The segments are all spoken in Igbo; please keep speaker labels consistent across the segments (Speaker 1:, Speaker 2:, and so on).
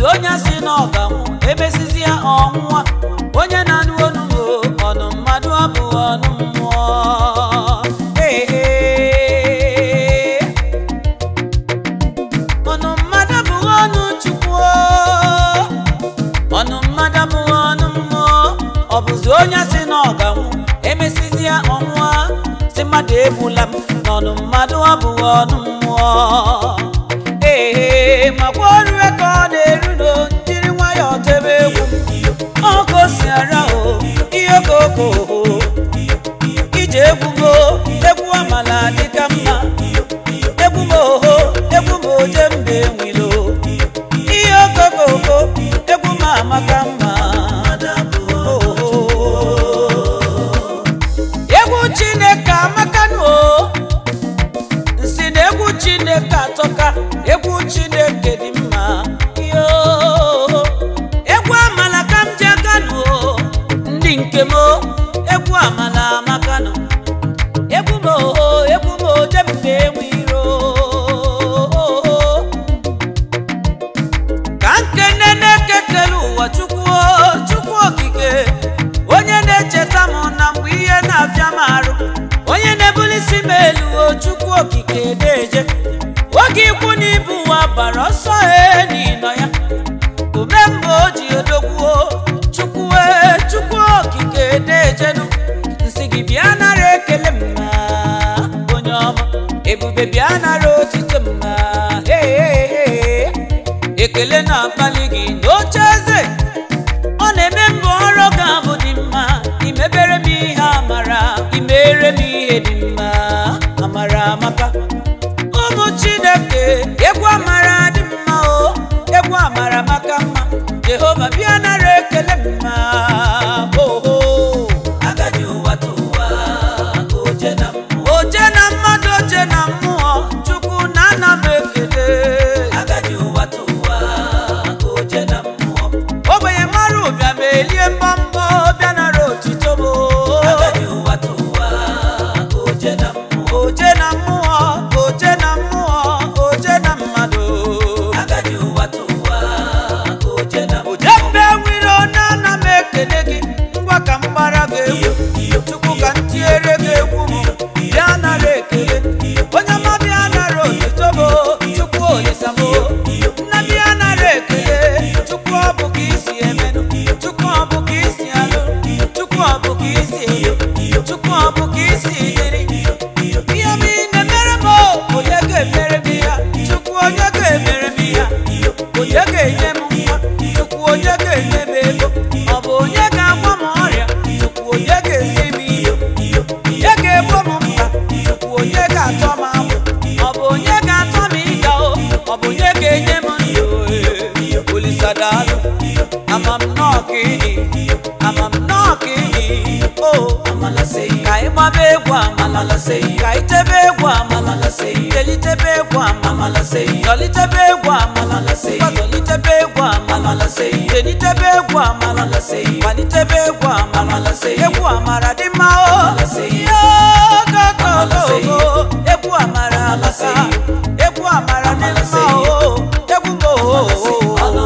Speaker 1: bụzi onye si na ọ ga-anwụ emesizi ya ọnwụnwa onye na-anụ onu m o, ọnụ mmadụ abụghị ọnụ mmụọ Ee, ee. ọnụ mmadụ abụghị ọnụ chukwu o. ọnụ mmadụ abụghị ọnụ mmụọ ọ bụzi onye si na ọ ga-anwụ emesizi ya ọnwụnwa si mmadụ egbula m n'ọnụ mmadụ abụghị ọnụ mmụọ ee makwa ọrụ ka ọ na-eru no jiri nwayọọ tebe egwu ọkụ si ara o ihe okoko ije egwu mo egwu amala dịka mma egwu m oho egwu m oje mbe nwilo ihe okokoko egwu m amaka mma oho egwu chineke amakanụ o nsi na egwu chineke atọka egwu chineke dị mma yo egwu amala ka m ji aganụ o ndị nke m o, egwu amala amakanụ egwu m oho egwu m oje mbe enwe iro ka nkene na-ekekele ụwa chukwu o, chukwu okike onye na-echeta m na mgbe ihe na-abịa m arụ onye na-ebulisi m elu o chukwu okike na-eje oge ikwu na ibu ụwa gbara ọsọ he n'ịnọ ya ume mgbe o ji odogwuo chukwu e chukwu okike na-ejenu nsị gị bịa nara ekele m na onye ọma ebube bịa nara otito m na hey, hey, hey. ekele na-akpali gị n'oche eze ọ na-eme mbụ ọrụ ga-abụ dị mma imebere m ihe amara imere m ihe dị mma amara amaka ụmụ chineke egwu amara dị mma o egwu amara maka mma jehova bịa nara ekele m ma oho agadi ụwa tụwa oje na mmụọ oje na mmadụ oje na mmụọ chukwu na ana m ekele agadi ụwa tụwa oje na mmụọ ogbenye mara ụbịa ma elie mbọmbọ bịa nara otito m agadi ụwa tụwa oje na mmụọ oje na mmụọ oje na mmụọ oje na mmadụ agadi ụwa tụwa oje na oje mbe nwere na ana m ekele gị ngwa ka m gbara gị egwu chukwu ka m tiere gị egwu m bịa nara ekele onye ọma bịa nara otito m chukwu olisa m nna bịa nara ekele chukwu ọ bụ ka isi emenụ chukwu ọ bụ ka isi alụ chukwu ọ bụ ka isi elu chukwu ọ bụ ka isi dịrị ihe m ị na-emere m o, onye ga-emere m ya chukwu onye ga-emere m ya onye ga-enye m nwa chukwu onye ga-enye m ego ọ bụ onye ga-agwa m ọrịa chukwu onye ga-esi m ihe onye ga-egbo m mkpa chukwu onye ga-atọ m agbụ ọ bụ onye ga-atọ m ịga o ọ bụ onye ga-enye m ndụ ee, olisadalụ ama m nnọọ ka ịdị ama m nnọọ ka ịdị o amala sei ka ị gbaba egwu amala sei ka ị tebe egwu amala sei delitebe egwu amala sei dọlitebe egwu amala sei gbazọlitebe egwu amala sei delitebe egwu amala sei malitebe egwu amala sei egwu amara dị mma o yogogogogo egwu amara alasa egwu amara dị mma o egwu m o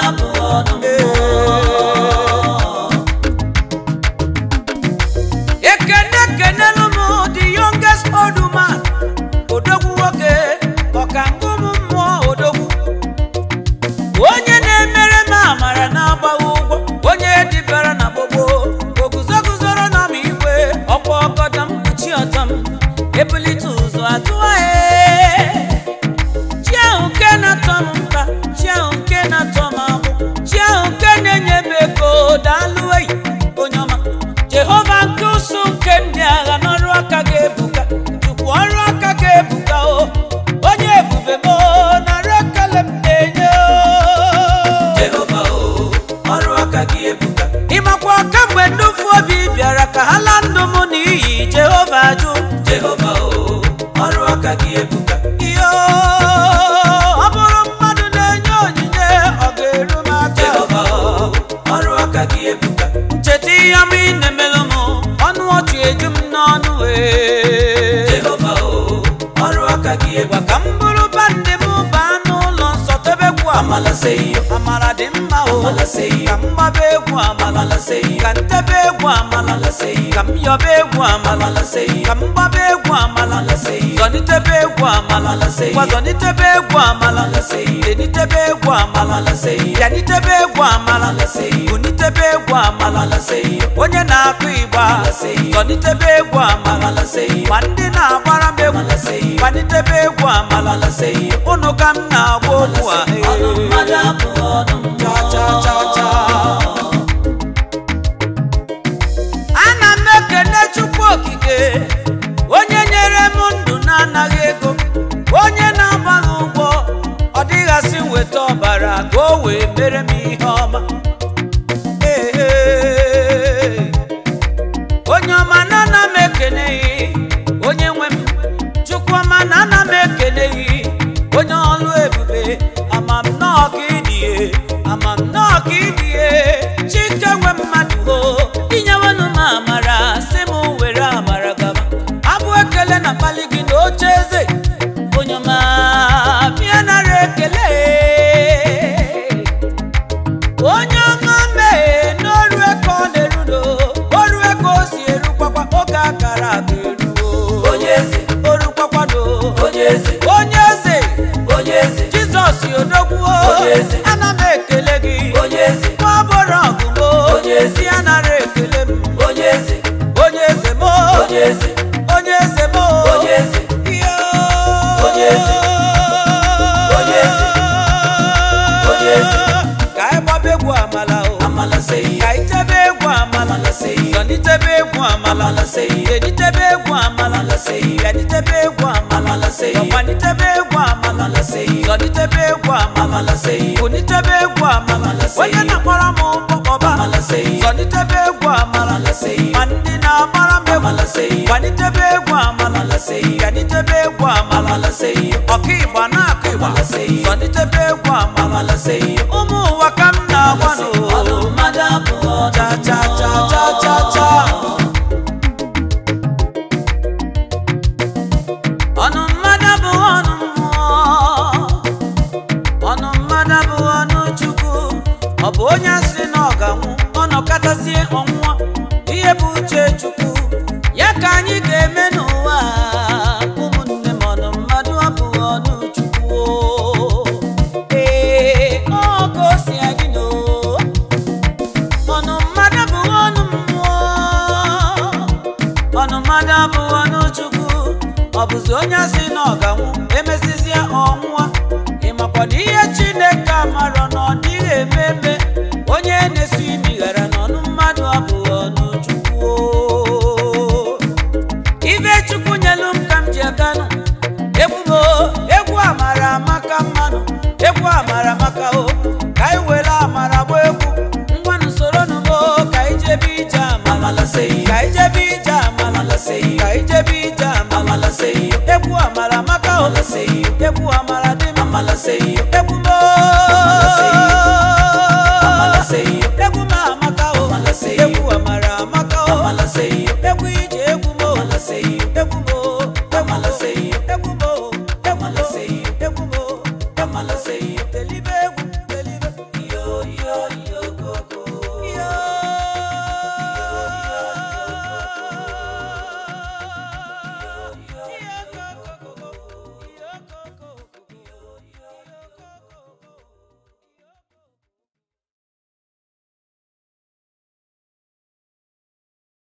Speaker 1: ekene kenelu m the youngest old man odogwu nwoke ọka ngụm mmụọ odogwu onye na-emere m amara na-agbaghị ụgwọ onye dibara na gbogbo oguzoguzoro na m igwe ọkwa ọgọdọ m kpuchi ọtọ m ebulite ụzọ atụwa chi ahụ nke na-atọ m mkpa chi ahụ nke na-atọ m agbụ chi ahụ nke na-enye m ego daalụ eyi onye ọma jehova nke ụsụ nke ndị agha n'ọrụ aka ga-ebuka tupu ọrụ aka ga-ebuka o onye ebube m o, nara ekele m na-enye o.
Speaker 2: Jehova o, ọrụ aka gị ebuka.
Speaker 1: ịmakwa kamgbe nnufu obi bịara ka ha laa ndụ m n'iyi jehova jụ
Speaker 2: Jehova o, ọrụ aka gị ebuka.
Speaker 1: iyo ọ bụrụ mmadụ na-enye onyinye ọ ga-eru m aka
Speaker 2: Jehova o, ọrụ aka gị ebuka.
Speaker 1: ncheta ihe ọma ị na-emelụ m ọnụ ọchị eju m n'ọnụ wee
Speaker 2: Jehova o, ọrụ aka gị
Speaker 1: gwa
Speaker 2: ebuka.
Speaker 1: ka m bụrụ bandị m baa n'ụlọ nsọ tebekwu ama
Speaker 2: amala seyo
Speaker 1: amara dị mma o
Speaker 2: Amala seyo.
Speaker 1: ka m gbaba egwu amala
Speaker 2: amala seyo
Speaker 1: ka ntebe egwu amala
Speaker 2: amala seyo
Speaker 1: ka m yọba egwu amala
Speaker 2: amala seyo
Speaker 1: ka m gbaba egwu amala
Speaker 2: amala seyo
Speaker 1: zọnitebe egwu amala
Speaker 2: Amala seyo.
Speaker 1: gwa zọnitebe egwu amala
Speaker 2: amala seyo
Speaker 1: denitebe egwu amala
Speaker 2: amala seyo
Speaker 1: bịanitebe egwu amala
Speaker 2: amala seyo
Speaker 1: bunitebe egwu amala
Speaker 2: amala seyo
Speaker 1: onye na-akụ igba
Speaker 2: Amala seyo.
Speaker 1: zọnitebe egwu amala
Speaker 2: amala seyo
Speaker 1: ma ndị na-agbara m egwu
Speaker 2: amala seyo
Speaker 1: gbanitebe egwu amala
Speaker 2: amala seyo
Speaker 1: ụnụ ka m na-agba okwu a
Speaker 2: ọnụ mmadụ abụ ọnụ
Speaker 1: cha cha cha cha ana m ekene chukwu okike onye nyere m ndụ na-anaghị ego onye na-agbaghị ụgwọ ọ dịghasị weta ọbara ka o wee mere m ihe ọma Ee, ee. onye ọma na ana m ekeneghị onye nwe m chukwu ọma na ana m ekeneghị onye ọlụ ebube ama m nnọọ ka ịdịye ama m nnọọ ka ịdịye chike nwe mmadụ o inyewenụ m amara si m were amara gaba abụ ekele na mkpali gị na oche eze onye ọma bịa nara ekele onye ọma mee n'ọrụ eke ọ na-erudo ọrụ eke o si erukwakwa oge akara aka eruo
Speaker 2: onye eze
Speaker 1: orukwakwado
Speaker 2: onye eze
Speaker 1: onye eze
Speaker 2: onye eze
Speaker 1: jizọs odogwuo
Speaker 2: Onye eze.
Speaker 1: ana m ekele gị
Speaker 2: onye eze
Speaker 1: nwa bụrụ ọgụmo
Speaker 2: Onye eze.
Speaker 1: ya nara ekele m
Speaker 2: onye eze
Speaker 1: onye eze mo
Speaker 2: onye eze
Speaker 1: onye eze mo
Speaker 2: onye eze
Speaker 1: Iyo.
Speaker 2: Onye eze. Onye eze. Onye eze.
Speaker 1: ka anyị gbaba egwu amala o
Speaker 2: amala seyo
Speaker 1: ka anyị tebe egwu amala
Speaker 2: amala seyo
Speaker 1: zọnitebe egwu amala
Speaker 2: amala seyo
Speaker 1: denitebe egwu amala
Speaker 2: amala seyo
Speaker 1: bịanitebe egwu amala
Speaker 2: amala seyo
Speaker 1: ọgbanitebe egwu amala
Speaker 2: amala seyo
Speaker 1: zọnitebe egwu amala
Speaker 2: amala seyo
Speaker 1: bunitebe egwu amala
Speaker 2: Amala seyo.
Speaker 1: onye na-akpọrọ m ụkpọkọba
Speaker 2: amala seyo
Speaker 1: zọnitebe egwu amala
Speaker 2: amala seyo
Speaker 1: ma ndị na-agbara m egwu
Speaker 2: amala seyo
Speaker 1: gbanitebe egwu amala
Speaker 2: amala seyo
Speaker 1: bịanitebe egwu amala
Speaker 2: amala seyo
Speaker 1: ọka ịgba na-akụ ịgba
Speaker 2: Amala seyo.
Speaker 1: zọnitebe egwu amala
Speaker 2: amala seyo
Speaker 1: ụmụ ụwa ka m na-agwa
Speaker 2: ọnụ
Speaker 1: n'o
Speaker 2: mmadụ abụ ọnụ
Speaker 1: cha cha cha cha cha cha ọnụ mmadụ bụ ọnụ mmụọ ọnụ mmadụ bụ ọnụ chukwu ọ bụ onye si na ọ ga-anwụ ọnọkọtazie ọnwụnwa ihe bụ uche chukwu ya ka anyị ga-eme n'ụwa a. ụmụnne m ọnụ mmadụ abụghị ọnụ chukwu o. ee ọ ka o si adị n'o ọnụ mmadụ bụ ọnụ mmụọ ọnụ mmadụ abụghị ọnụ chukwu ọ bụzi onye si na ọ ga-anwụ emesizie ọnwụwa ịmakwa na ihe chineke amarọ na ọ dịghị eme eme onye na-esi imi ghara n'ọnụ mmadụ abụghị ọnụ chukwu o. ibe chukwu nyelu m ka m ji aganụ egwu m o, egwu amara amaka mmanụ egwu amara amaka o ka anyị were amara gba egwu ngwanụ soro nụ m o, ka anyị jebe ije amala
Speaker 2: amala seyo
Speaker 1: ka anyị jebe ije amala
Speaker 2: amala seyo
Speaker 1: ka anyị jebe ije amala
Speaker 2: amala seyo
Speaker 1: egwu amara amaka o
Speaker 2: amala seyo
Speaker 1: egwu amara dị m
Speaker 2: amala seyo
Speaker 1: egwu m o,